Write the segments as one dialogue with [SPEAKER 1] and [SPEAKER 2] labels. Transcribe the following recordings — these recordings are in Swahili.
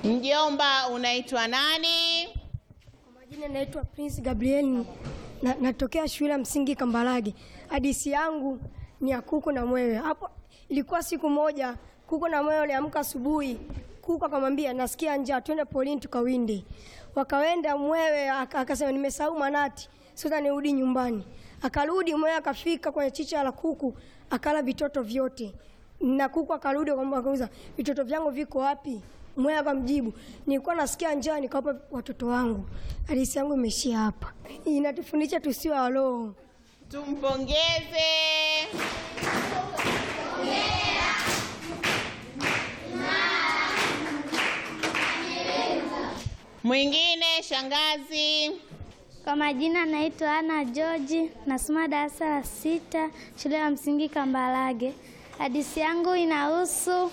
[SPEAKER 1] Mjomba, unaitwa nani?
[SPEAKER 2] Kwa majina naitwa Prince Gabriel na, natokea shule ya msingi Kambarage. Hadithi yangu ni ya kuku na mwewe. Hapo ilikuwa siku moja kuku na mwewe waliamka asubuhi. Kuku akamwambia nasikia njaa, twende polini tukawinde. Wakaenda, mwewe aka- akasema nimesahau manati, sasa nirudi nyumbani. Akarudi mwewe akafika kwenye chicha la kuku, akala vitoto vyote. Na kuku akarudi akamwambia akauza, vitoto vyangu viko wapi? Mwewe akamjibu, nilikuwa nasikia njaa nikawapa watoto wangu. Hadithi yangu imeishia hapa. Inatufundisha tusiwe waloo.
[SPEAKER 1] Tumpongeze. Mwingine shangazi.
[SPEAKER 3] Kwa majina naitwa Ana George, nasoma darasa la sita shule ya msingi Kambarage. Hadithi yangu inahusu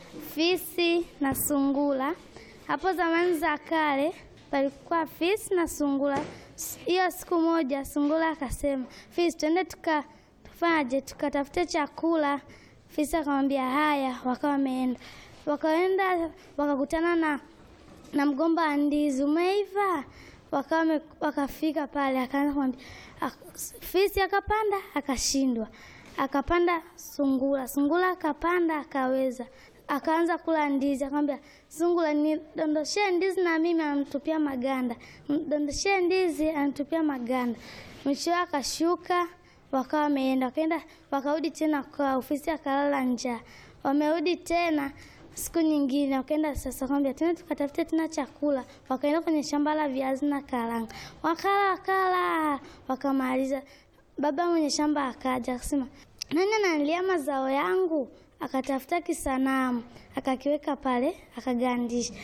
[SPEAKER 3] fisi na sungura. Hapo zamani za kale palikuwa fisi na sungura. S- Hiyo siku moja sungura akasema, fisi, twende tuka tufanyaje, tukatafute chakula. Fisi akamwambia haya, wakawa wameenda, wakaenda wakakutana na na mgomba wa ndizi umeiva. Wakawa wame- wakafika pale, akaanza kumwambia ak- fisi akapanda akashindwa, akapanda sungura, sungura akapanda akaweza, akaanza kula ndizi, akamwambia sungura, nidondoshee ndizi na mimi, anamtupia maganda, dondoshee ndizi, anatupia maganda. Mwishowe akashuka, wakawa wameenda, wakaenda, wakarudi tena kwa ofisi, akalala njaa. Wamerudi tena siku nyingine wakaenda sasa, kwambia tena tukatafute tena chakula. Wakaenda kwenye shamba la viazi na karanga, wakala wakala, wakamaliza. Baba mwenye shamba akaja akasema, nani ananilia mazao yangu? Akatafuta kisanamu akakiweka pale akagandisha.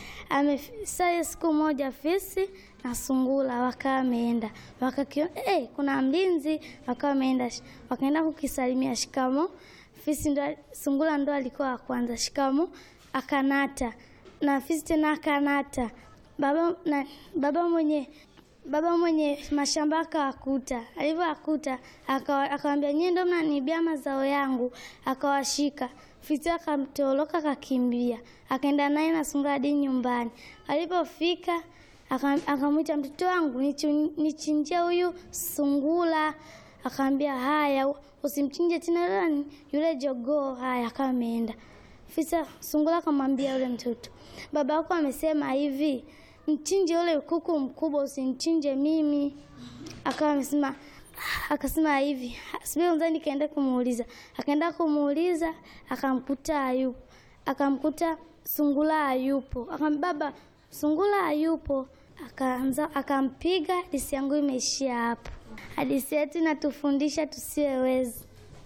[SPEAKER 3] Amesa siku moja fisi na sungura wakawa wameenda wakakiona, eh, kuna mlinzi. Wakawa wameenda wakaenda kukisalimia, shikamo fisi ndo, sungura ndo alikuwa wa kwanza, shikamo, akanata na fisi tena akanata. Baba, na, baba mwenye baba mwenye mashamba akawakuta, alivyowakuta akawa- akawambia nyie ndo mnanibia mazao yangu, akawashika. Fisi akamtoroka akakimbia, akaenda naye na sungura hadi nyumbani. Alipofika aka- akamwita mtoto wangu, nichu- nichinjie huyu sungura. Akaambia haya, usimchinje tena nani yule jogoo. Haya, akawa ameenda. Fisa sungura akamwambia yule mtoto, baba yako amesema hivi, mchinje yule kuku mkubwa, usimchinje mimi. Akawa amesema akasema hivi, subiri kwanza nikaenda kumuuliza. Akaenda kumuuliza, akamkuta hayupo, akamkuta sungura hayupo. Akamwambia baba, sungura hayupo. Akaanza akampiga. Hadithi yangu imeishia hapo. Hadithi yetu inatufundisha tusiwe wezi.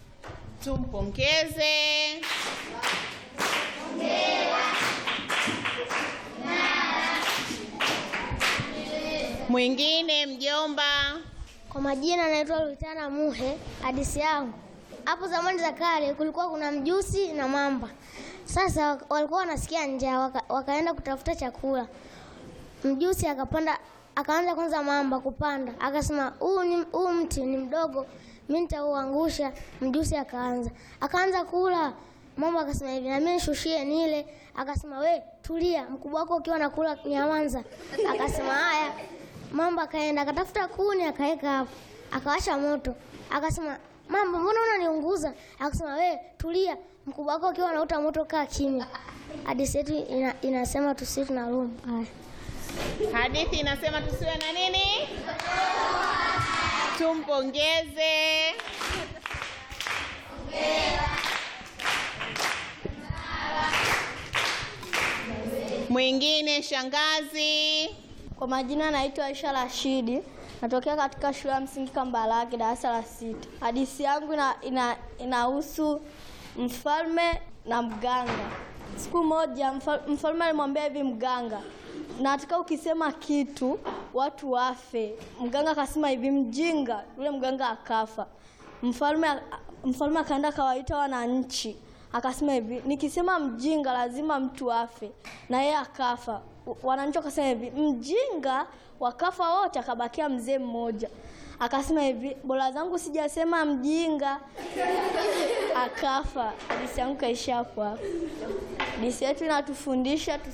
[SPEAKER 1] Tumpongeze. Mwingine mjomba.
[SPEAKER 4] Kwa majina naitwa Lutana Muhe. Hadithi yangu, hapo zamani za kale kulikuwa kuna mjusi na mamba. Sasa wak- walikuwa wanasikia njaa, waka, wakaenda kutafuta chakula. Mjusi akapanda, akaanza kwanza mamba kupanda, akasema huu ni huu mti ni mdogo, mimi nitauangusha. Mjusi akaanza akaanza kula. Mamba akasema hivi, na mimi nishushie nile. Akasema we tulia, mkubwa wako ukiwa nakula nyamanza. Akasema haya. Mamba akaenda akatafuta kuni akaweka hapo, akawasha moto, akasema mamba, mbona unaniunguza? Akasema we tulia, mkubwa wako ukiwa anauta moto, kaa kimya. Hadithi yetu ina, inasema tusiwe tunaluma. Haya.
[SPEAKER 1] Hadithi inasema tusiwe na nini? Tumpongeze. Mwingine shangazi.
[SPEAKER 5] Kwa majina naitwa Aisha Rashidi, natokea katika shule ya msingi Kambarage, darasa la sita. Hadithi yangu ina, ina, inahusu mfalme na mganga. Siku moja mfal- mfalme alimwambia hivi mganga, nataka ukisema kitu watu wafe. Mganga akasema hivi, mjinga. Yule mganga akafa. Mfalme mfalme akaenda akawaita wananchi akasema hivi, nikisema mjinga lazima mtu afe, na yeye akafa. Wananchi wakasema hivi, mjinga, wakafa wote, akabakia mzee mmoja. Akasema hivi, bora zangu sijasema mjinga, akafa. Hadithi yangu kaisha hapo hapo. Hadithi yetu inatufundisha